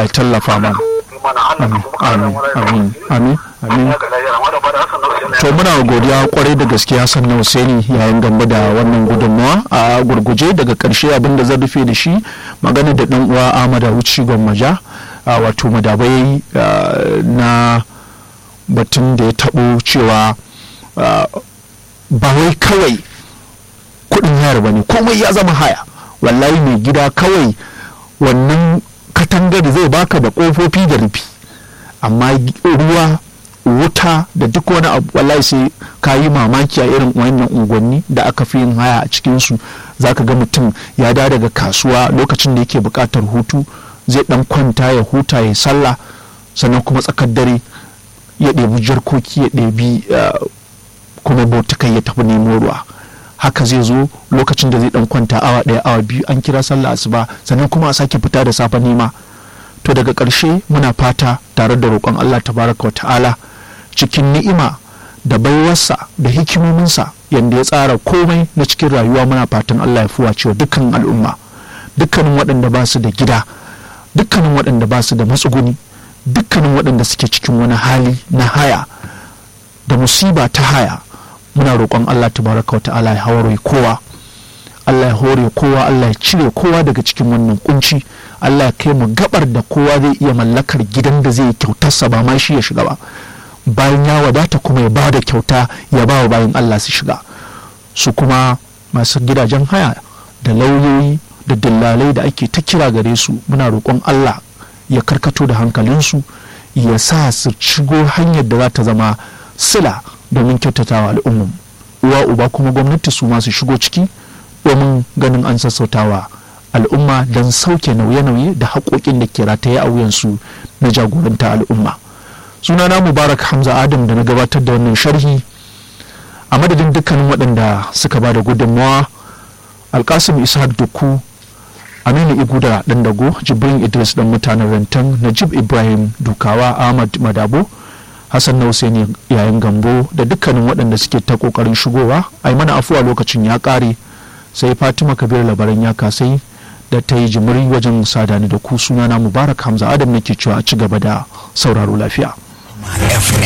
Allah ya tallafa mana amin amin amin amin amin to muna godiya kwarai da gaske Hassan na Husaini yayin gamba da wannan gudunmawa a gurguje daga karshe abin da zan rufe da shi magana da dan uwa Ahmad Wuci Gwammaja wato madabai na batun da ya tabo cewa ba wai kawai kudin hayar bane komai ya zama haya wallahi mai gida kawai wannan katangar zai baka da kofofi da rufi amma ruwa wuta da duk wani abu wallahi sai ka yi mamaki a irin wannan unguwanni da aka fi yin haya a cikinsu za ka ga mutum ya da daga kasuwa lokacin da yake buƙatar hutu zai dan kwanta ya huta ya sallah sannan kuma tsakar dare ya ɗebi jarkoki ya ɗebi kuma botukai ya tafi nemo ruwa haka zai zo lokacin da zai dan kwanta awa ɗaya awa biyu an kira sallah asuba sannan kuma a sake fita da safe nema to daga ƙarshe muna fata tare da roƙon Allah tabaraka wa ta'ala cikin ni'ima da baiwarsa da hikimominsa yadda ya tsara komai na cikin rayuwa muna fatan Allah ya fuwa cewa dukkan al'umma dukkanin waɗanda ba su da gida dukkanin waɗanda ba su da matsuguni dukkanin waɗanda suke cikin wani hali na haya da musiba ta haya muna roƙon Allah tabaraka wa ta'ala ya hawaro kowa Allah ya hore kowa Allah ya cire kowa daga cikin wannan kunci Allah ya kai mu gabar da kowa zai iya mallakar gidan da zai kyautarsa ba ma shi ya shiga ba bayan ya wadata kuma ya ba da kyauta ya ba wa bayan Allah su shiga su kuma masu gidajen haya da lauyoyi da dillalai da ake ta kira gare su muna roƙon Allah ya karkato da hankalinsu ya sa su shigo hanyar da za ta zama sila domin kyautatawa al'ummar uwa uba kuma gwamnati su masu shigo ciki domin ganin an sassautawa al'umma don sauke nauye-nauye da haƙoƙin da ke rataye a wuyansu na jagoranta al'umma sunana mubarak hamza adam da na gabatar da wannan sharhi a madadin dukkanin waɗanda suka ba da gudunmawa alkasim ishaq duku aminu iguda ɗan dago jibrin idris ɗan mutanen rantan najib ibrahim dukawa ahmad madabo hassan na Hussaini yayin gambo da dukkanin waɗanda suke ta ƙoƙarin shigowa a yi mana afuwa lokacin ya ƙare sai fatima kabir labaran ya kasai da ta yi jimiri wajen sadani da ku sunana mubarak hamza adam nake cewa a ci gaba da sauraro lafiya